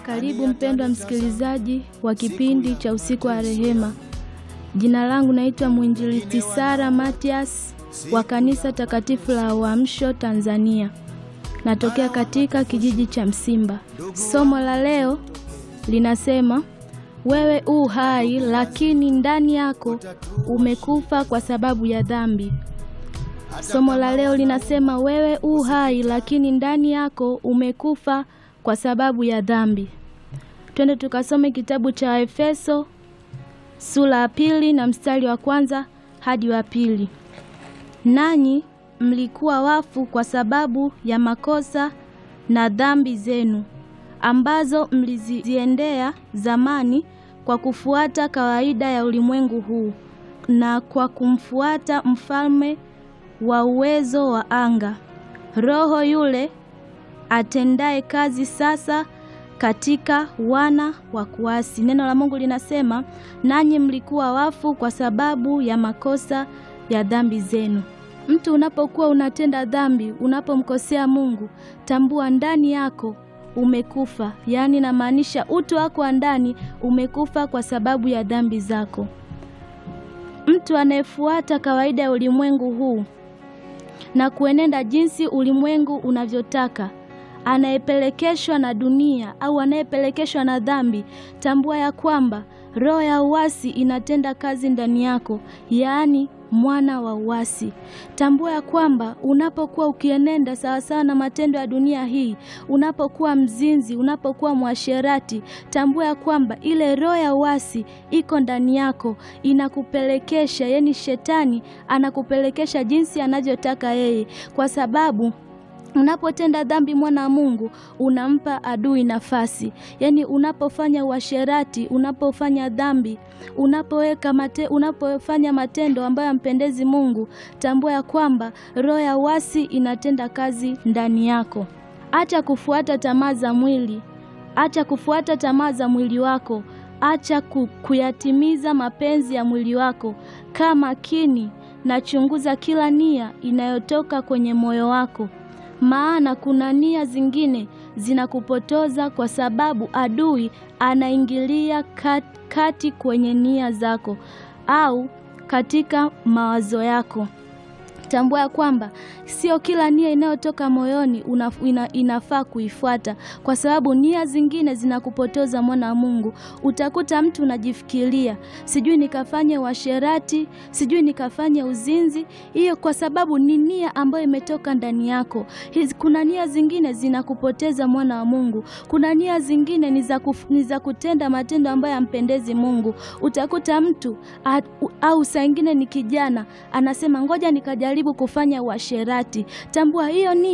Karibu mpendwa msikilizaji wa kipindi cha usiku wa rehema. Jina langu naitwa mwinjilisti Sara Matias wa kanisa takatifu la Uamsho Tanzania. Natokea katika kijiji cha Msimba. Somo la leo linasema wewe u hai, lakini ndani yako umekufa kwa sababu ya dhambi. Somo la leo linasema wewe u hai, lakini ndani yako umekufa kwa sababu ya dhambi. Twende tukasome kitabu cha Efeso sura ya pili na mstari wa kwanza hadi wa pili. Nanyi mlikuwa wafu kwa sababu ya makosa na dhambi zenu ambazo mliziendea zamani kwa kufuata kawaida ya ulimwengu huu na kwa kumfuata mfalme wa uwezo wa anga, roho yule atendaye kazi sasa katika wana wa kuasi. Neno la Mungu linasema, nanyi mlikuwa wafu kwa sababu ya makosa ya dhambi zenu. Mtu unapokuwa unatenda dhambi, unapomkosea Mungu, tambua ndani yako umekufa, yaani namaanisha utu wako wa ndani umekufa kwa sababu ya dhambi zako. Mtu anayefuata kawaida ya ulimwengu huu na kuenenda jinsi ulimwengu unavyotaka anayepelekeshwa na dunia au anayepelekeshwa na dhambi, tambua ya kwamba roho ya uasi inatenda kazi ndani yako, yaani mwana wa uasi. Tambua ya kwamba unapokuwa ukienenda sawasawa na matendo ya dunia hii, unapokuwa mzinzi, unapokuwa mwasherati, tambua ya kwamba ile roho ya uasi iko ndani yako, inakupelekesha, yaani shetani anakupelekesha jinsi anavyotaka yeye, kwa sababu Unapotenda dhambi mwana wa Mungu unampa adui nafasi. Yaani unapofanya uasherati, unapofanya dhambi, unapoweka mate, unapofanya matendo ambayo yampendezi Mungu, tambua ya kwamba roho ya uasi inatenda kazi ndani yako. Acha kufuata tamaa za mwili, acha kufuata tamaa za mwili wako, acha kuyatimiza mapenzi ya mwili wako. Kaa makini na chunguza kila nia inayotoka kwenye moyo wako maana kuna nia zingine zinakupotoza kwa sababu adui anaingilia kati, kati kwenye nia zako au katika mawazo yako. Tambua ya kwamba sio kila nia inayotoka moyoni una, ina, inafaa kuifuata, kwa sababu nia zingine zinakupotoza mwana wa Mungu. Utakuta mtu unajifikiria, sijui nikafanye uasherati, sijui nikafanye uzinzi. Hiyo kwa sababu ni nia ambayo imetoka ndani yako. Hizi, kuna nia zingine zinakupoteza mwana wa Mungu. Kuna nia zingine ni za kutenda matendo ambayo yampendezi Mungu. Utakuta mtu at, au saa ingine ni kijana anasema ngoja nikajaribu kufanya uasherati. Tambua hiyo ni